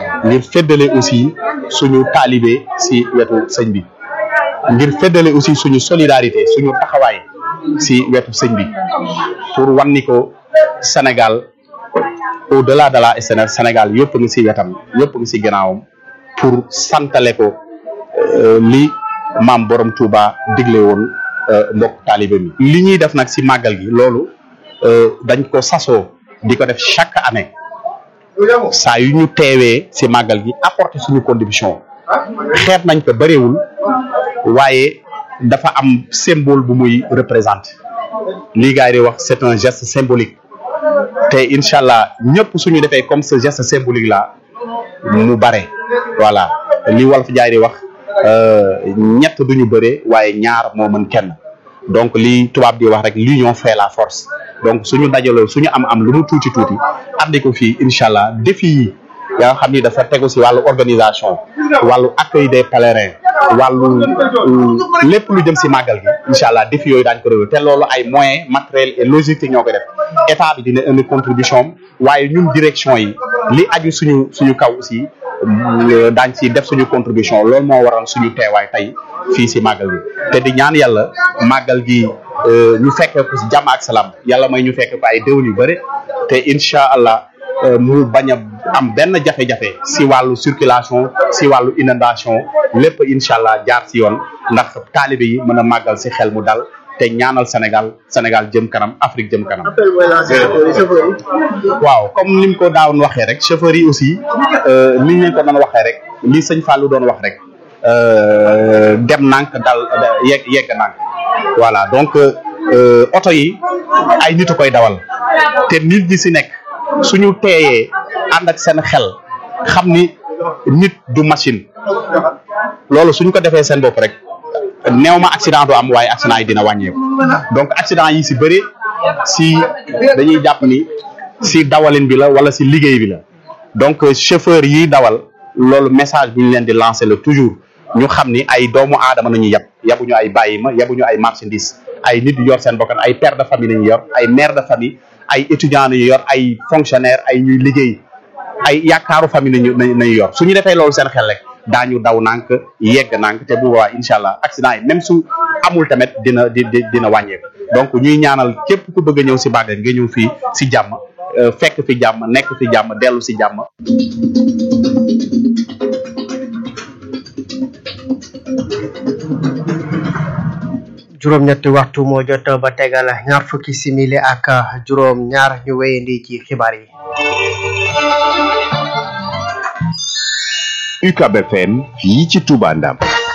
ngir feddale aussi suñu taalibe si wetu sëñ bi ngir feddale aussi suñu solidarité suñu taxawaay si wetu sëñ bi pour wan ni ko Sénégal au delà de la SNL Sénégal yëpp ngi si wetam yëpp ngi si gannaawam pour santale ko li maam borom Touba digle woon mbokk taalibe mi li ñuy def nag si màggal gi loolu dañ ko sasoo di ko def chaque année saa yu ñu teewee si màggal gi apporter suñu contribution xeet nañ ko bëriwul waaye dafa am symbole bu muy représenter lii gars yi di wax c'est un geste symbolique te incha allah ñëpp suñu defee comme ce geste symbolique là mu bare voilà li wolof jaay di wax ñett duñu bëre waaye ñaar moo mën kenn donc li tubaab di wax rek l'union fait la force donc suñu dajaloo suñu am am lu mu tuuti tuuti andi ko fii incha allah défi yi yaa nga xam ni dafa tegu si wàllu organisation wàllu accueil des pèlerins wàllu lépp lu jëm si màggal gi incha allah défi yooyu daañu ko réglé te loolu ay moyens matériels et logistique ñoo ko def état bi dina indi contribution waaye ñun direction yi li aju suñu suñu kaw aussi daañ si def suñu contribution loolu moo waral suñu teewaay tey fii si màggal gi te di ñaan yàlla màggal gi ñu fekkee ko si jàmm ak salaam yàlla may ñu fekk ko ay déwén yu bëri te incha allah mu bañ a am benn jafe-jafe si wàllu circulation si wàllu inondation lépp incha allah jaar si yoon ndax taalibe yi mën a màggal si xel mu dal te ñaanal Sénégal Sénégal jëm kanam Afrique jëm kanam. waaw comme ni mu ko daawoon waxee rek chauffeurs yi aussi ni ñu leen ko doon waxee rek li sëñ Fallou doon wax rek dem nànk dal yegg yegg nànk voilà donc oto yi ay nit a koy dawal te nit ñi si nekk. suñu teeyee ànd ak seen xel xam ni nit du machine loolu suñ ko defee seen bopp rek néew ma accident du am waaye accident yi dina wàññeeku donc accident yi si bëri si dañuy jàpp ni si dawalin bi la wala si liggéey bi la donc chauffeur yi dawal loolu message bu ñu leen di lancer la toujours ñu xam ni ay doomu aadama nañu yab yabuñu ay bàyyi ma yabuñu ay marchandise ay nit yu yor seen bokkan ay père de famille nañu yor ay mère de famille ay étudiants nañu yor ay fonctionnaires ay ñuy liggéey ay yaakaaru famille nañu nañu yor su ñu defee loolu seen xel rek daañu daw nànk yegg nànk te bu boobaa incha allah accident yi même su amul tamit dina di dina wàññeeku donc ñuy ñaanal képp ku bëgg a ñëw si Bakel nga ñëw fii si jàmm fekk fi jàmm nekk fi jàmm dellu si jàmm. juróom-ñetti waxtu moo jot ba tegal ñaar fukki simili ak juróom ñaar ñu wéyandi ci xibaar yi. UCAB FM fii ci Touba Ndam.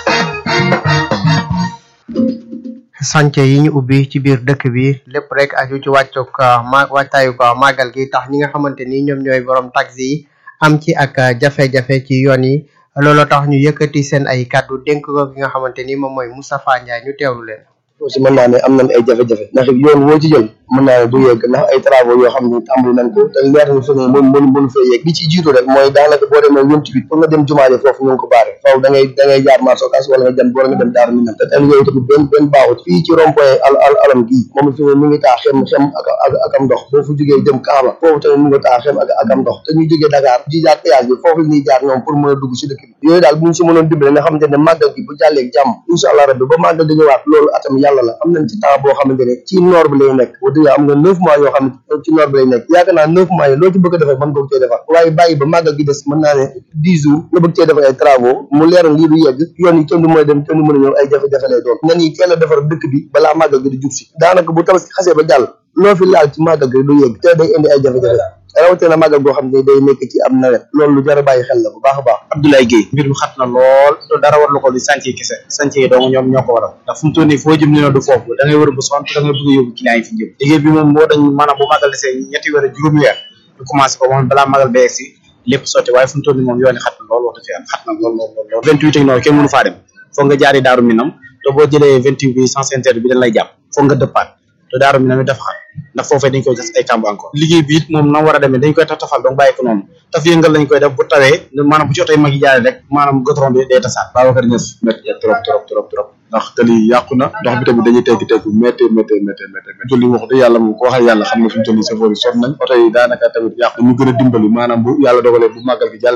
sànce yi ñu ubbi ci biir dëkk bi lépp rek aju ci wàccug ma wàccaayu ko màggal gi tax ñi nga xamante ni ñoom ñooy borom taxi yi am ci ak jafe-jafe ci yoon yi looloo tax ñu yëkkati seen ay kàddu dénk ko ki nga xamante ni moom mooy Moustapha Ndiaye ñu teewlu leen. aussi mën naa ne am nañ ay jafe-jafe ndax yoon woo ci jël mën naa ne du yegg ndax ay travaux yoo xam ne tàmbali nañ ko te leer na fi ne mën mën mënu fee yegg li ci jiitu rek mooy daanaka boo demee ñun tamit pour nga dem jumaaje foofu ñu ngi ko baare faaw da ngay da ngay jaar marché Ocass wala nga dem wala nga dem daaru minam te tel yooyu tamit benn benn baaxut fii ci rond point al al alam gii moom fi ne mi ngi taa xem xem ak ak ak am ndox boo fu jógee jëm Kaaba foofu tamit mi ngi taa xem ak ak am ndox te ñu jógee Dakar di jaar péage bi foofu la ñuy jaar ñoom pour mën a dugg si dëkk bi yooyu daal bu ñu si mënoon dimbale nga xamante ne màggal gi bu jàllee jàmm incha allah rabbi ba màggal di ñëwaat loolu atam yàlla la am nañ ci temps boo xamante ne ci noor bi lay nekk wax dëgg am nga neuf mois yoo xam ne ci noor bi lay nekk yaakaar naa neuf mois yi loo ci bëgg a defar mën nga ko cee defar waaye bàyyi ba màggal gi des mën naa ne dix jours nga bëgg cee defar ay travaux mu leeral lii du yegg yoon yi kenn du mën a dem kenn du mën a ñëw ay jafe-jafe lay doon nan yi teel a defar dëkk bi balaa màggal gi di jub si daanaka bu tabaski xasee ba jàll loo fi laal ci màggal gi du yegg te day indi ay jafe-jafe rawatina màggal goo xam ne day nekk ci am nawet loolu lu jar a bàyyi xel la bu baax a baax Abdoulaye Guèye mbir mi xat na lool te dara war lu ko di sànce kese sànce yi dong ñoom ñoo ko waral ndax fu mu toll nii foo jëm ne du foofu da ngay wër bu sonn da ngay bëgg a yóbbu client yi fi jëm liggéey bi moom moo dañ maanaam bu màggal desee ñetti weer juróomi weer ñu commencé ko moom balaa màggal ba si lépp sotti waaye fu mu toll nii moom yoon yi xat na lool wax dëgg yàlla xat na lool lool lool vingt huit ak noonu kenn mënu faa dem foog nga jaari daaru minam te boo jëlee vingt huit bi sens interne bi dañ lay jàpp foog nga dëppaat te daaru minam it dafa xat ndax foofee dañ koy def ay kàmb encore liggéey bi it moom na war a demee dañ koy taf tafal donc bàyyi ko noonu taf yëngal lañ koy def bu tawee maanaam bu ci oto yi mag yi jaaree rek maanaam goudron bi day tasaat Babacar Niass métti trop trop trop trop ndax te lii yàqu na ndox bi tamit dañuy teggi teggu métti métti métti métti métti tolli wax dëgg yàlla moom ko waxee yàlla xam nga fi mu toll nii safoor yi sonn nañ oto yi daanaka tamit yàqu ñu gën a dimbali maanaam bu yàlla dogalee bu màggal gi jàll